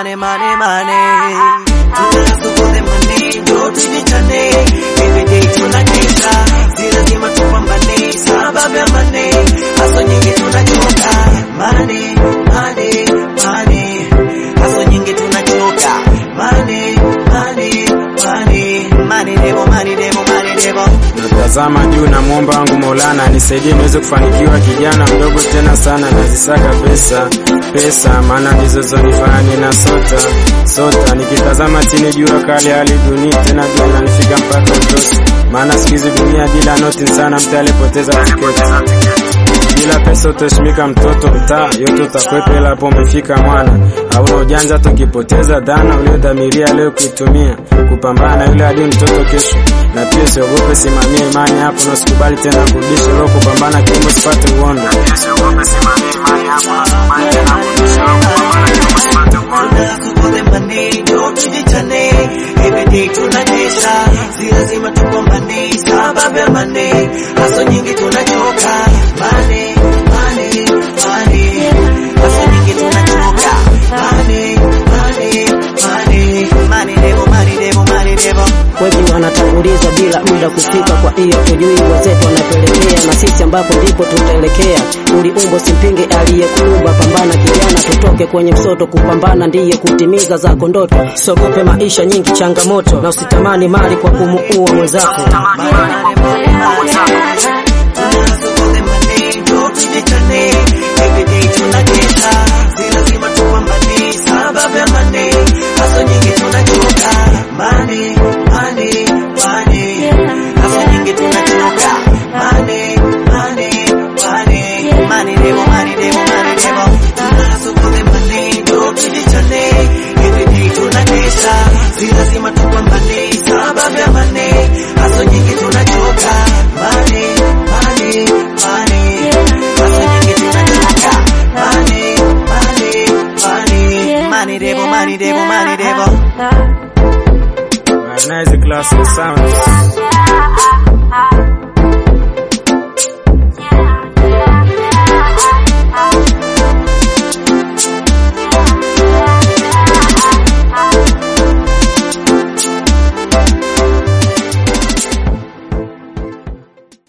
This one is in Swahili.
money, money, money. Tunahustle for the money, ndio tujichane. Every day tunakesha, si lazima tupambane, sababu ya money. Hustle nyingi tunachoka, money, money, money. Hustle nyingi tunachoka, money, money, money. Money devil, money devil, money devil. Natazama juu na mwomba wangu Maulana nisaidie niweze kufanikiwa, kijana mdogo tena sana, nazisaka pesa pesa, maana ndizo zonifanya nina sota sota. Nikitazama chini jua kali hali dunia tena jua nanifika mpaka utosi, maana siku hizi dunia bila noti sana, mtu alipoteza tiketi bila pesa utaheshimika, mtoto mtaa yote utakwepa, ila hapo umefika mwana. Hauna ujanja, tukipoteza dhana uliodhamiria leo kuitumia kupambana na yule adui mtoto kesho. Na pia usiogope, simamia imani yako na usikubali tena kurudisha leo kupambana kiungo sipate uondo. Na pia usiogope, simamia imani yako na usikubali tena kurudisha leo kupambana kiungo sipate uondo. Tunahustle for the money, ndio tujichane. Every day tunakesha, si lazima tupambane, sababu ya money. Hustle nyingi tunachoka, money, money, money. Hustle nyingi tunachoka, money, money, money. Money devil, money devil, money devil. Wengi wanatangulizwa bila muda kufika, kwa hiyo tujui wenzetu wanapelekea, na sisi ambapo ndipo tutaelekea. Uliumbo simpinge aliyekuumba, pambana kijana, tutoke kwenye msoto. Kupambana ndiye kutimiza zako ndoto, sogope maisha nyingi changamoto, na usitamani mali kwa kumuua mwenzako. Tunahustle for the money, ndio tujichane. Every day tunakesha, si lazima tupambane, sababu ya money. Hustle nyingi tunachoka, money, money, money. Hustle nyingi tunachoka, money, money, money. Money devil, money devil, money devil. Tunahustle for the money, ndio tujichane. Every day tunakesha, si lazima tupambane, sababu ya money. Hustle nyingi tunachoka, money, money, money. Hustle nyingi tunachoka, money, money, money. Money devil, money devil, money devil. Nice classic sounds.